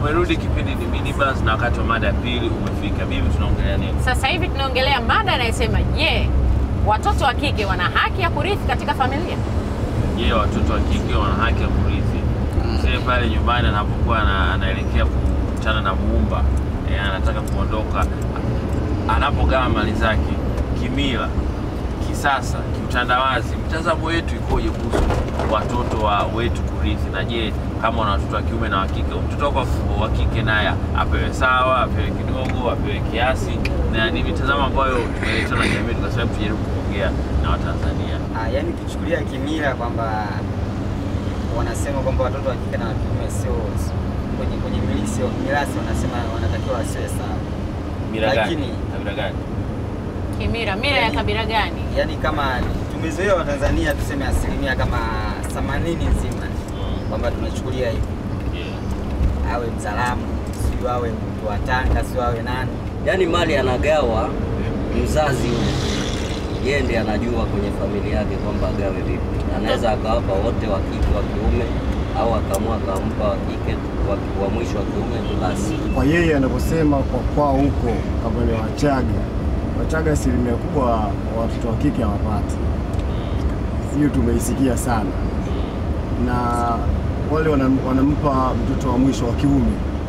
Umerudi kipindi ni minibus na wakati wa mada ya pili umefika. Bibi, tunaongelea nini? Sasa hivi tunaongelea mada inayosema je, watoto wa kike wana haki ya kurithi katika familia? Je, watoto wa kike wana haki ya kurithi? Mzee pale nyumbani anapokuwa ana- anaelekea kukutana na muumba eh, anataka kuondoka, anapogawa mali zake kimila, kisasa, kiutandawazi, mtazamo wetu ikoje kuhusu watoto wa wetu kurithi? Na je, kama wana watoto wa kiume na wa kike, mtoto wako wa- wa kike naye apewe sawa, apewe kidogo, apewe kiasi? Na ni mitazamo ambayo tumeletwa na jamii, tukasema tujaribu kuongea na Watanzania. Ah, yaani ukichukulia kimila kwamba wanasema kwamba watoto wa kike na wa kiume sio kwenye kwenye milisi mirasi wanasema wanatakiwa wasiwe sawa. Mila gani? Lakini- Kabila gani? Kimira, mira ya Yaani- kabila gani? Yaani kama tumezoea Watanzania tuseme asilimia kama 80 nzima Mm, kwamba tunachukulia hivi, yeah. awe Mzalamu, sio awe mtu wa Tanga, sio awe nani. Yaani mali anagawa mzazi huyu, yeye ndiye anajua kwenye familia yake kwamba agawe vipi. Anaweza akawapa wote wa kike wa kiume, au akaamua akampa wa kike wa, wa mwisho wa kiume tu basi. kwa yeye anavyosema kwa kwao huko kama ni Wachaga, Wachaga asilimia kubwa watoto wa kike hawapati. Hiyo tumeisikia sana, na wale wanam, wanampa mtoto wa mwisho wa kiume.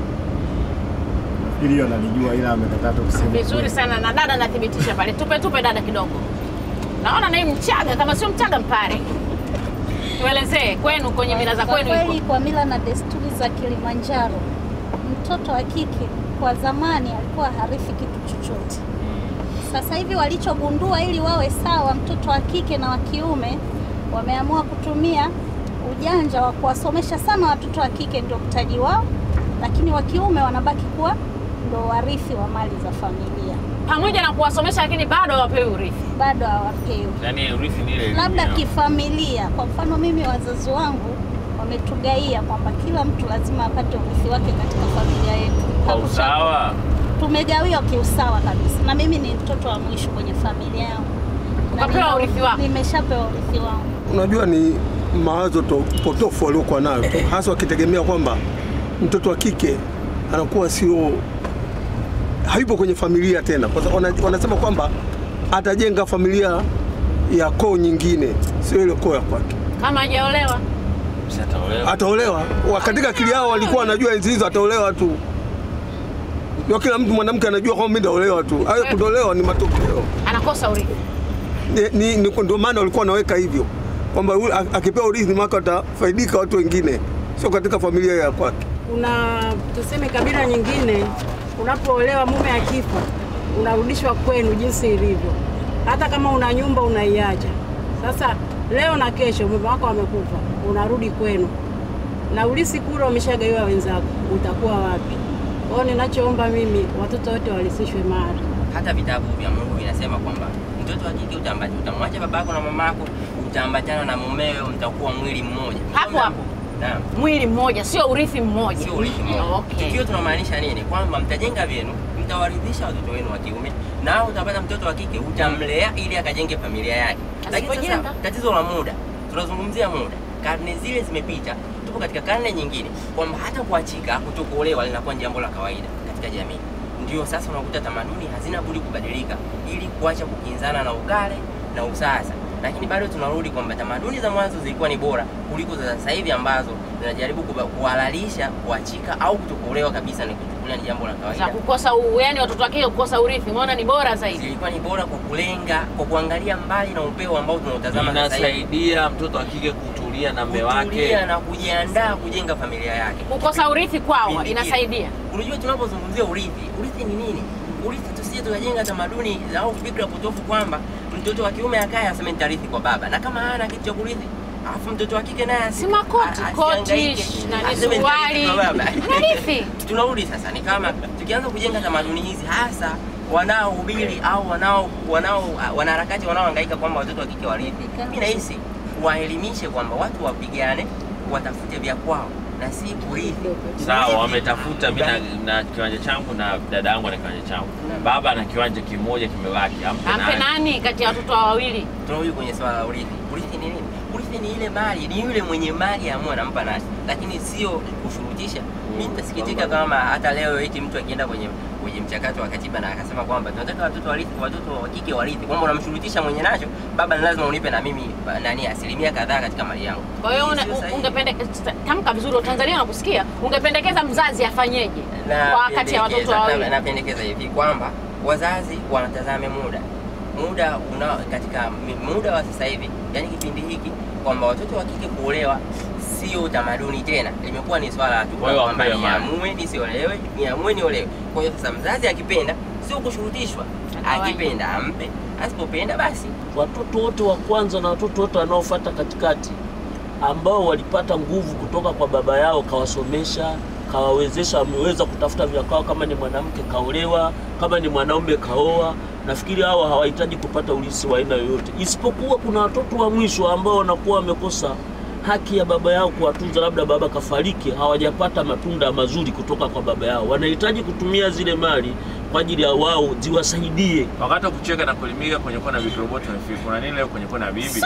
Nafikiri hiyo analijua, ila amekatata kusema Vizuri kweli. sana na dada anathibitisha pale. Tupe tupe dada kidogo. Naona naye Mchaga, kama sio Mchaga Mpare. Tuelezee kwenu kwenye mila za Kwa kwenu kweli, iko. kwa mila na desturi za Kilimanjaro, mtoto wa kike kwa zamani alikuwa harithi kitu chochote. Sasa hivi walichogundua, ili wawe sawa, mtoto wa kike na wa kiume, wameamua kutumia ujanja wa kuwasomesha sana watoto wa kike, ndio mtaji wao, lakini wa kiume wanabaki kuwa ndo warithi wa mali za familia, Pamoja na kuwasomesha lakini bado hawapewi urithi. bado hawapewi Yaani urithi ni ile elimu labda yao. kifamilia. Kwa mfano mimi, wazazi wangu wametugaia kwamba kila mtu lazima apate urithi wake katika familia yetu. kwa Hakucha- usawa. Tumegawiwa kiusawa kabisa, na mimi ni mtoto wa mwisho kwenye familia yangu. Na Ukapewa nina- urithi wako? Nimeshapewa urithi wangu. Unajua ni mawazo to, potofu waliokuwa nayo tu, hasa wakitegemea kwamba mtoto wa kike anakuwa sio hayupo kwenye familia tena, kwa sababu wana- wanasema kwamba atajenga familia ya koo nyingine, sio ile koo ya kwake. Kama hajaolewa. Si ataolewa. Ataolewa Wa- katika akili yao walikuwa wanajua enzi hizo ataolewa tu, ndio kila mtu mwanamke anajua kwamba mimi nitaolewa tu. Hayo kutolewa ni matokeo Anakosa urithi. ni, ni, ni, ndio maana walikuwa wanaweka hivyo kwamba ule a- akipewa urithi maka watafaidika watu wengine, sio katika familia ya kwake. Kuna tuseme kabila nyingine, unapoolewa mume akifa, unarudishwa kwenu jinsi ilivyo, hata kama una nyumba unaiacha. Sasa leo na kesho mume wako amekufa, unarudi kwenu na ulisi kule umeshagaiwa wenzako, utakuwa wapi? Kwa hiyo ninachoomba mimi, watoto wote walisishwe mali. hata vitabu vya Mungu vinasema kwamba mtoto wa kike utamba- utamwacha babako na mamako, utaambatana na mumewe, mtakuwa mwili mmoja. Hapo hapo. Naam. Mwili mmoja, sio urithi mmoja. Sio urithi mmoja. Okay. Tukiwa tunamaanisha nini? Kwamba mtajenga vyenu, mtawaridhisha watoto wenu wa kiume, nao utapata mtoto wa kike utamlea ili akajenge familia yake. Lakini sasa Asipojenga? tatizo la muda, tunazungumzia muda, karne zile zimepita, tupo katika karne nyingine, kwamba hata kuachika, kutokuolewa linakuwa ni jambo la kawaida katika jamii. Ndio sasa unakuta tamaduni hazina budi kubadilika ili kuacha kukinzana na ukale na usasa lakini bado tunarudi kwamba tamaduni za mwanzo zilikuwa ni bora kuliko za sasa hivi ambazo zinajaribu kuba- kuhalalisha kuachika au kutokuolewa kabisa, ni kuchukulia ni jambo la Za kawaida. kukosa u, yani watoto wake kukosa urithi, umeona ni bora zaidi. Zilikuwa ni bora kwa kulenga, kwa kuangalia mbali na upeo ambao tunautazama sasa hivi, Inasaidia mtoto wa kike kutulia na mume kutulia wake. na kujiandaa kujenga familia yake. Kukosa urithi kwao Kipindi kile. inasaidia. Unajua, tunapozungumzia urithi, urithi ni nini? Urithi tusije tukajenga tamaduni au fikra potofu kwamba mtoto wa kiume akaye aseme nitarithi kwa baba, na kama hana kitu cha kurithi alafu mtoto wa kike naye asi- Si makoti, a- koti, asihangaike, nani, aseme suruali. nitarithi kwa baba. Unarithi. Tunarudi sasa, ni kama tukianza kujenga tamaduni hizi, hasa wanaohubiri au wanao wanao wanaharakati wanaohangaika kwamba watoto wa kike warithi, mimi nahisi waelimishe kwamba watu wapigane, watafute vya kwao na si kurithi. Sawa, Kurithi- wametafuta. Mimi na, na kiwanja changu na dada yangu na kiwanja changu. Baba ana kiwanja kimoja kimebaki, ampe Ampe nani? nani kati ya watoto hao wawili? tunarudi kwenye swala la urithi. Urithi ni nini? Urithi ni ile mali, ni yule mwenye mali amua anampa nani, lakini sio kushurutisha Mimi nitasikitika kama hata leo eti mtu akienda kwenye kwenye mchakato wa katiba na akasema kwamba tunataka watoto warithi, watoto wa kike warithi, kwamba unamshurutisha mwenye nacho, baba ni lazima unipe na mimi ba- nani asilimia kadhaa katika mali yangu. Kwa hiyo Hii una- sio sahihi. ungependekeza, tamka vizuri, Tanzania nakusikia, ungependekeza mzazi afanyeje kwa wakati ya watoto Napendekeza- wawili? na- napendekeza hivi kwamba wazazi wanatazame muda muda una katika mi- muda wa sasa hivi, yani kipindi hiki kwamba watoto wa kike kuolewa sio utamaduni tena, limekuwa ni swala tu Kwa hiyo kwamba wapewe mali. niamue nisiolewe, niamue niolewe. Kwa hiyo sasa mzazi akipenda sio kushurutishwa, Kawaida. akipenda ampe, asipopenda basi watoto wote wa kwanza na watoto wote wanaofuata katikati ambao walipata nguvu kutoka kwa baba yao, kawasomesha, kawawezesha, wameweza kutafuta vya kwao. Kama ni mwanamke kaolewa, kama ni mwanaume kaoa. Nafikiri hawa hawahitaji kupata ulisi wa aina yoyote, isipokuwa kuna watoto wa mwisho ambao wanakuwa wamekosa haki ya baba yao kuwatunza, labda baba kafariki, hawajapata matunda mazuri kutoka kwa baba yao, wanahitaji kutumia zile mali kwa ajili ya wao ziwasaidie Wakati wa kucheka na kuelimika kwenye kona ya vikiroboti nafikiri kuna nini leo kwenye kona ya bibi?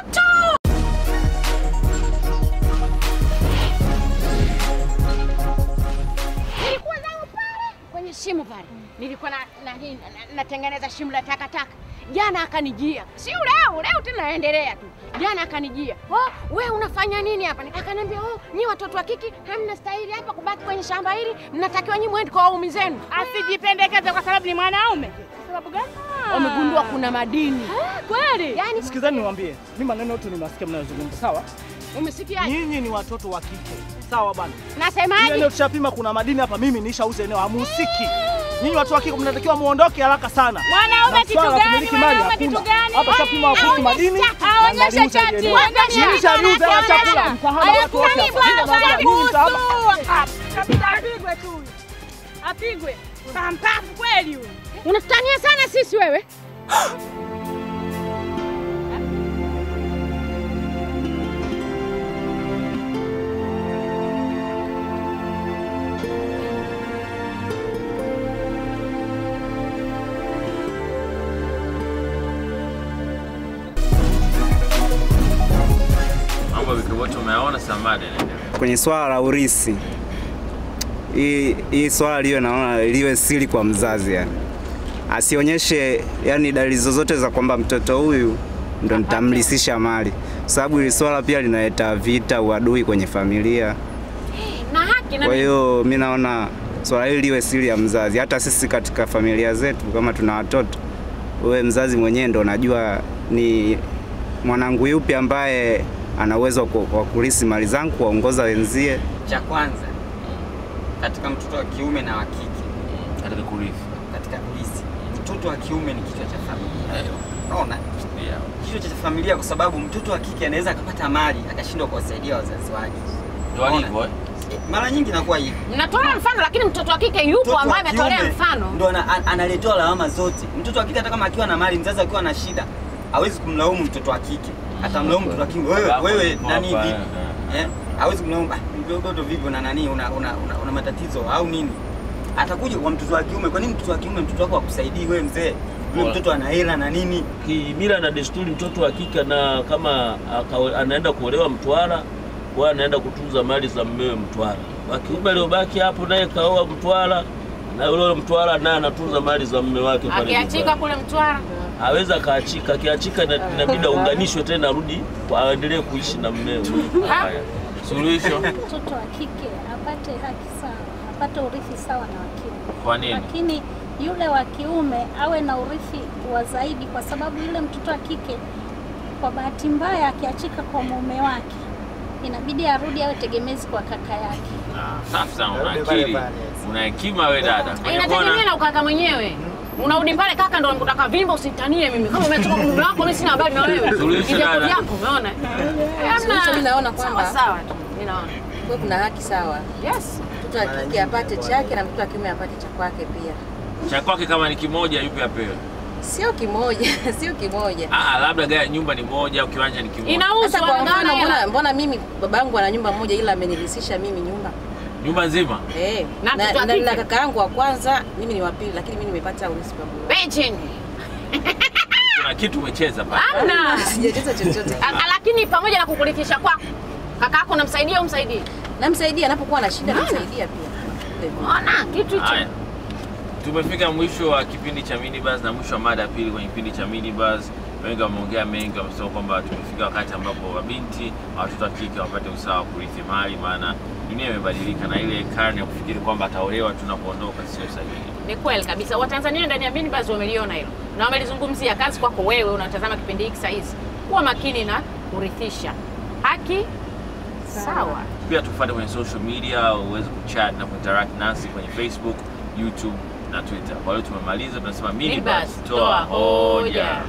Nilikuwa zangu pale kwenye shimo pale, nilikuwa na, na, na, na, natengeneza shimo la takataka. Jana akanijia, si leo leo tena naendelea tu. Jana akanijia, oh, we unafanya nini hapa? Akaniambia, oh, nyi watoto wa kiki hamna stahili hapa kubaki kwenye shamba hili, mnatakiwa nyi mwende kwa waume zenu. Asijipendekeze kwa sababu ni mwanaume. Kwa sababu gani? Wamegundua kuna madini Kweli? yani. Sikizani niwaambie, mimi maneno yote nimesikia mnayozungumza, sawa? Umesikiaje? Nyinyi ni watoto wa kike, sawa bwana? Hili Nasemaje? eneo tushapima, kuna madini hapa, mimi nishauza eneo, hamuhusiki. Nyinyi watu wa kike mnatakiwa muondoke haraka sana. Mwanaume Na kitu swala la gani? kumiliki mali Mwanaume kitu hakuna. gani? Hapa shapima kuhusu madini. na Aonyeshe naliuza hili chati. eneo. Nilishaliuza hela chakula, mtahama watu wote hapa. Nyinyi mtahama. Kabisa apigwe tu huyu. Apigwe. Pampafu kweli huyu. Unatutania sana sisi wewe. Mambo ya vikiroboti umeyaona, Samadi anaendelea. kwenye swala la urisi, hii hii swala liwe naona liwe siri kwa mzazi, yani asionyeshe yani dalili zozote za kwamba mtoto huyu ndo nitamlisisha mali, kwa sababu hili swala pia linaleta vita, uadui kwenye familia. na haki na Kwa hiyo mi naona swala hili liwe siri ya mzazi. Hata sisi katika familia zetu, kama tuna watoto, wewe mzazi mwenyewe ndo unajua ni mwanangu yupi ambaye ana uwezo wa ku- wa kulisi mali zangu, kuwaongoza wenzie. Cha kwanza katika mtoto wa kiume na wa kike Katika kurithi. katika kulisi, mtoto wa kiume ni kichwa cha familia. Unaona, Yeah. kichwa cha familia, kwa sababu mtoto wa kike anaweza akapata mali akashindwa kuwasaidia wazazi wake. Ndio alivyo eh? Mara nyingi inakuwa hivi. mnatolea mfano, lakini mtoto wa kike yupo Mtoto wa ambaye ametolea kiume mfano. ndo ana- an- analetewa lawama zote. Mtoto wa kike hata kama akiwa na mali, mzazi akiwa na shida, hawezi kumlaumu mtoto wa kike, atamlaumu mtoto wa kiume. Wewe Baba, wewe baba, nani eh, vipi? Eh, hawezi kumlaumu ah, mtoto vipi na nani una, una, una, una matatizo au nini? Atakuja kwa mtoto wa kiume. Kwa nini mtoto wa kiume mtoto wako akusaidii wewe mzee? Yule Bora. mtoto ana hela na nini? kimila na desturi, mtoto wa kike na kama aka- anaenda kuolewa Mtwara, kwa anaenda kutunza mali za mmewe Mtwara. Wa kiume aliobaki hapo naye kaoa Mtwara, na yule Mtwara naye anatunza mali za mme wake pale Akiachika nyumbani. kule Mtwara, Aweza akaachika, akiachika ina- inabidi aunganishwe tena, arudi aendelee kuishi na mmewe. Haya. Suluhisho Mtoto wa kike apate haki sawa, apate urithi sawa na wa kiume. kwa nini? lakini yule wa kiume awe na urithi wa zaidi, kwa sababu yule mtoto wa kike kwa bahati mbaya akiachika kwa mume wake inabidi arudi awe tegemezi kwa kaka yake. Ah, Safi sana, una Pale pale akili, pale. una hekima we dada. Kwenye inategemea kona na ukaka mwenyewe. Unarudi pale kaka, ndo unataka vimba, usitanie mimi. Kama umetoka kwa mume wako, mimi sina habari na wewe. Suluhisho Ni vyako dada. vyako, umeona? Suluhisho mimi naona sawa kwamba sawa tu, mimi naona. kuwe kuna haki sawa, Yes. mtoto wa kike apate chake na mtoto wa kiume apate cha kwake pia, cha kwake kama ni kimoja, yupi apewe? sio kimoja, sio kimoja. Ah, labda gari nyumba ni moja au kiwanja ni kimoja. Sasa kwa mfano, mbona, mbona mimi babangu ana nyumba moja ila amenirithisha mimi nyumba Nyumba nzima. eh, Na na, mtoto wa na, na kike? kaka yangu wa kwanza, mimi ni wa pili, lakini mimi nimepata urithi pamoja. Beijing. Kuna kitu umecheza pale. Hamna. Sijacheza chochote. A- a- Lakini pamoja na kukurithisha kwako, kaka yako unamsaidia umsaidie? namsaidia anapokuwa na shida, namsaidia pia. Ona kitu hicho. Haya, tumefika mwisho wa kipindi cha Minibus na mwisho wa mada ya pili kwenye kipindi cha Minibus. Wengi wameongea mengi, wamesema kwamba tumefika wakati ambapo mabinti na watoto wa kike wapate usawa wa kurithi mali, maana dunia imebadilika na ile karne ya kufikiri kwamba ataolewa tu na kuondoka sio sahihi. Ni kweli kabisa. Watanzania ndani ya Minibus wameliona hilo na wamelizungumzia. Kazi kwako wewe unatazama kipindi hiki saa hizi, kuwa makini na kurithisha haki sawa. Pia tufuate kwenye social media uweze kuchat na kuinteract nasi kwenye Facebook, YouTube na Twitter. Kwa hiyo tumemaliza, tunasema Minibus, Minibus, toa toa hoja. hoja.